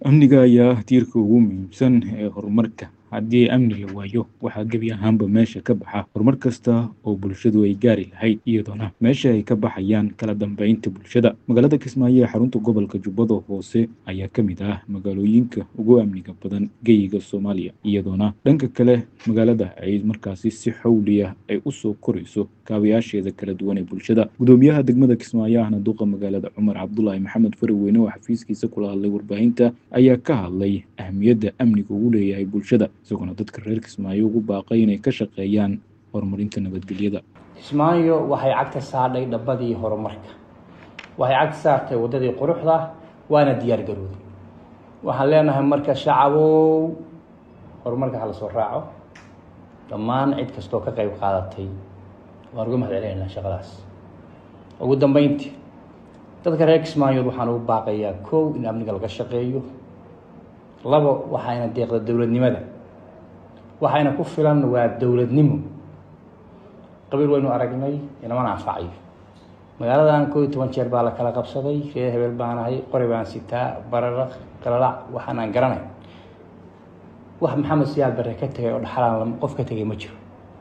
amniga ayaa ah tiirka ugu muhiimsan ee horumarka haddii amni la waayo waxaa gebi ahaanba meesha ka baxa horumar kasta oo bulshadu ay gaari lahayd iyadoona meesha ay ka baxayaan kala dambeynta bulshada magaalada kismaayo ee xarunta gobolka jubbada hoose ayaa ka mid ah magaalooyinka ugu amniga badan geyiga soomaaliya iyadoona dhanka kale magaalada ay markaasi si xawliya ay usoo korayso kaabayaasheeda kala duwan ee bulshada gudoomiyaha degmada kismaayo ahna duqa magaalada cumar cabdulaahi maxamed faraweyne oo xafiiskiisa kula hadlay warbaahinta ayaa ka hadlay ahmiyadda amniga ugu leeyahay bulshada isagoona dadka reer kismaayo ugu baaqay inay ka shaqeeyaan horumarinta nabadgelyada kismaayo waxay cagta saadhay dhabbadii horumarka waxay cagta saartay waddadii quruxda waana diyaar garooday waxaan leenahay marka shacabow horumarka hala soo raaco dhammaan cid kastoo ka qayb qaadatay waan uga mahad celinaynaa shaqadaas ugu dambeyntii dadka reer kismaayood waxaan ugu baaqayaa kow in amniga laga shaqeeyo labo waxayna deeqda dowladnimada waxayna ku filan waa dowladnimo qabiil waynu aragnay inamana anfacayo magaaladan koo iyo toban jeer baa la kala qabsaday reer hebel baan ahay qori baan sitaa bararaq qalalac waxaan aan garanay wax maxamed siyaad bare ka tegay oo dhaxalaan qof ka tegay ma jiro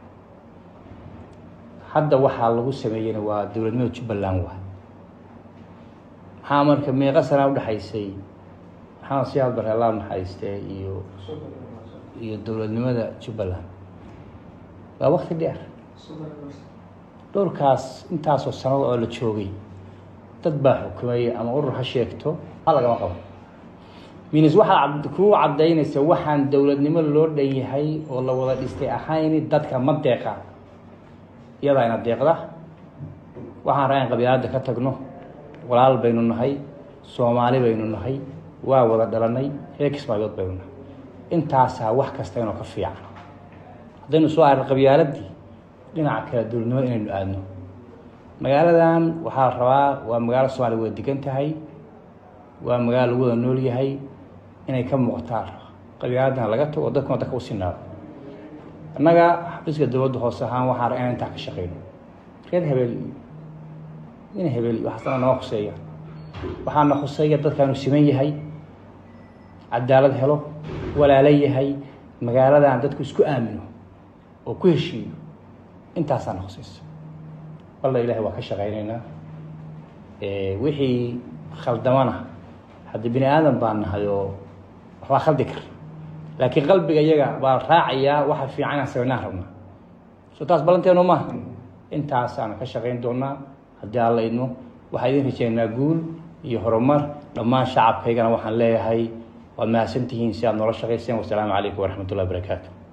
hadda waxaa lagu sameeyeyna waa dowladnimada jubbaland waa maxaa marka meeqa sanaa udhexaysay maxamed siyaad bare allah naxariistee iyo iyo dowladnimada jubbaland waa wakti dheer dhowrkaas intaasoo sanado oo la joogay dad baa xukumay ama urur ha sheegto a lagama qabo minis waxaad kuu caddaynaysa waxaan dowladnimo loo dhan yahay oo la wada dhistay ahayn dadka ma deeqa iyadaa ina deeqda waxaan raa in qabyaaladda ka tagno walaal baynu nahay soomaali baynu nahay waa wada dhalanay reer kismaayood baynu nahay intaasaa wax kasta inoo ka fiican haddaynu soo arrin qabyaaladii dhinaca kale dowladnimo inaynu aadno magaaladan waxaa la rabaa waa magaalo soomaaliya wada degan tahay waa magaalo lagu wada nool yahay inay ka muuqataan qabyaaladana laga tago dadkuna dadka u sinaado annaga xafiiska dowladda hoose ahaan waxaan raa inaan intaa ka shaqeyno reer hebel iyo in hebel iyo waxaasna noo khuseeya waxaana khuseeya dadkaanu siman yahay cadaalad helo walaalo yahay magaaladan dadku isku aamino oo ku heshiiyo intaasaana khuseysa walla ilahay waa ka shaqeyneynaa wixii khaldamana haddii bini aadan baan nahay oo waxbaa khaldi kara laakiin qalbiga iyaga baa raacayaa waxa fiican inaan sameynaan rabnaa soo taas ballanteenu maaha intaasaana ka shaqeyn doonaa haddii aan la idmo waxaa idin rajeynaa guul iyo horumar dhammaan shacabkaygana waxaan leeyahay waad mahadsantihiin si aad noola shaqayseen wasalaamu calaykum waraxmat ullahi barakaatu